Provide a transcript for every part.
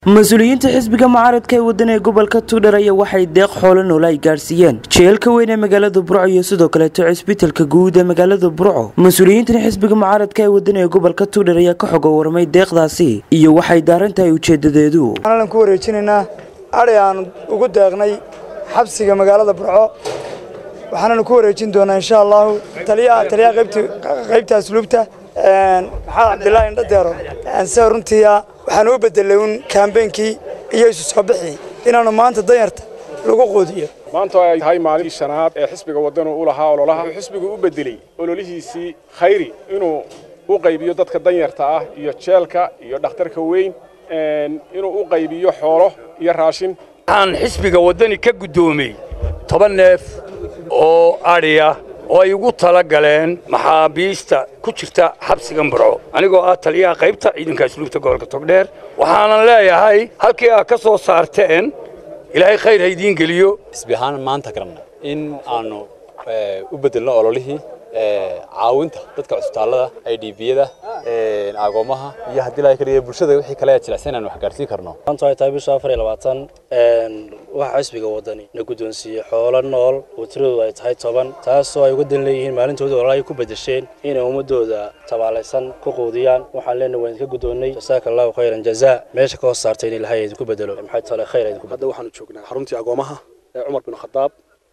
mas-uuliyiinta xisbiga mucaaradka ee waddan ee gobolka tugdhar ayaa waxay deeq xoolo noole ay gaadhsiiyeen jeelka weyn ee magaalada burco iyo sidoo kaleeto cisbitalka guud ee magaalada burco mas-uuliyiintan xisbiga mucaaradka ee waddan ee gobolka tugdhar ayaa ka xoga warmay deeqdaasi iyo waxay daaran tahay ujeedadeedu waxaan ku wareejinaynaa adhay aan ugu deeqnay xabsiga magaalada burco waxaananu ku wareejin doonaa insha allahu taliyaha taliyaha qaybta asluubta maxamed cabdilaahi indhadeero se runtiia waxaan u bedelay un kaambeynkii iyo isu soo bixii inaanu maanta danyarta lagu quudiyo maanta ay tahay maalintii shanaad ee xisbiga wadanu u lahaa ololaha wuxuu xisbigu u bedelay ololihiisii khayri inuu u qaybiyo dadka danyarta ah iyo jeelka iyo dhakhtarka weyn inuu u qaybiyo xoolo iyo raashin waxaan xisbiga waddani ka guddoomey toban neef oo adhiya oo ay ugu tala galeen maxaabiista ku jirta xabsigan burco anigoo ah taliyaha qaybta ciidanka asluubta gobolka togdheer waxaanan leeyahay halkii aad ka soo saarteen ilaahay khayr ha idiin geliyo xisbi ahaan maanta garanna in aanu u bedelno ololihii caawinta dadka cusbitaallada i d biyada agoomaha iyo haddii la kaliya bulshada wixii kale jilicsan inaan wax gaarsiin karno maanta ay tahay bisha afar iyo labaatan waxa xisbiga wadani na guddoonsiiyey xoolo nool oo tiradoodu ay tahay toban taasoo ay uga dan leeyihiin maalintooda ololaha ay ku bedesheen inay ummadooda tabaalaysan ku quudiyaan waxaan leenahay waan idinka guddoonnay jasaaka allahu khayran jazaa meesha ka hoos saartay in ilahay idinku bedelo maxay tale khayr idinku hadda waxaanu joognaa xaruntii agoomaha ee cumar bin khadaab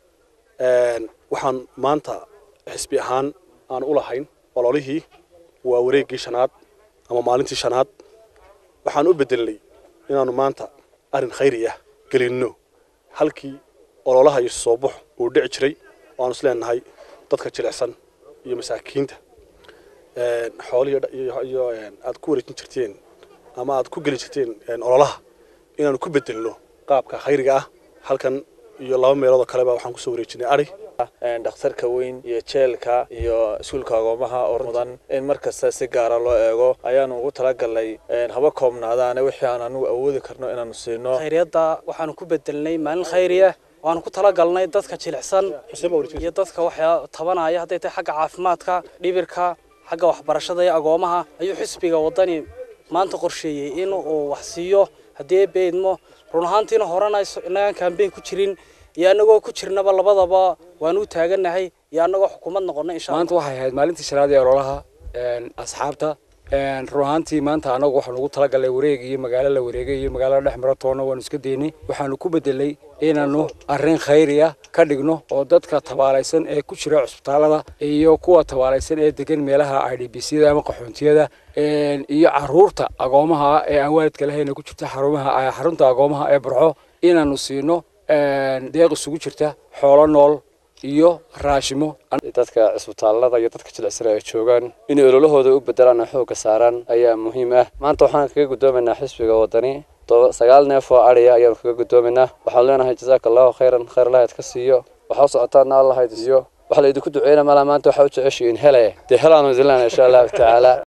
waxaan maanta xisbi ahaan aan u lahayn ololihii waa wareeggii shanaad ama maalintii shanaad waxaan u bedelnay inaannu maanta arrin khayri ah gelinno halkii ololaha iyo soo baxo uu dhici jiray oo aanu is leenahay dadka jilicsan iyo masaakiinta xoolihii iyo aad ku wareejin jirteen ama aad ku geli jirteen ololaha inaannu ku bedelno qaabka khayriga ah halkan iyo laba meeloodoo kaleba waxaan kusoo wareejinay adhi dhakhtarka weyn iyo jeelka iyo iskuulka agoomaha oo mudan in mar kasta si gaara loo eego ayaanu ugu talagalnay haba koobnaadaane wixii aan anigu awoodi karno inaanu siino khayriyadda waxaanu ku bedelnay maalin khayriya waanu ku talagalnay dadka jilicsan iyo dadka waxaa tabanaya hadday tahay xagga caafimaadka dhibirka xagga waxbarashada iyo agoomaha ayuu xisbiga waddani maanta qorsheeyey in uu wax siiyo haddii beydmo run ahaantiina horena inagaan kambeyn ku jirin iyo annagoo ku jirnaba labadaba waanu u taagannahay iyo annagoo xukuumad noqonnay insha maanta waxay ahayd maalintii shanaad ee ololaha asxaabta run ahaantii maanta annagu waxaanu ugu talagalnay wareeg iyo magaalo la wareegay iyo magaalada dhex maro toonna waanu iska daynay waxaanu ku bedelay inaannu arrin khayriya ka dhigno oo dadka tabaalaysan ee ku jira cusbitaallada iyo kuwa tabaalaysan ee degan meelaha i d b syada ama qaxoontiyada iyo caruurta agoomaha ee aan waalidka lahayna ku jirta xarumaha xarunta agoomaha ee burco inaannu siino deeq isugu jirta xoolo nool iyo raashimo dadka cisbitaallada iyo dadka jilicsan ay joogaan inay ololahooda u bedelaan oo xoogga saaraan ayaa muhiim ah maanta waxaan kaga guddoomaynaa xisbiga waddani sagaal neef oo adhiya ayaanu kaga guddoomaynaa waxaan leenahay jasaaka allahu khayran khayr lahayd ka siiyo waxaa u socotaana allahayd siiyo waxa la idinku duceyna malaa maanta waxaa u jeceshiin hele dee helaanu idin leenahay insha allahu tacaala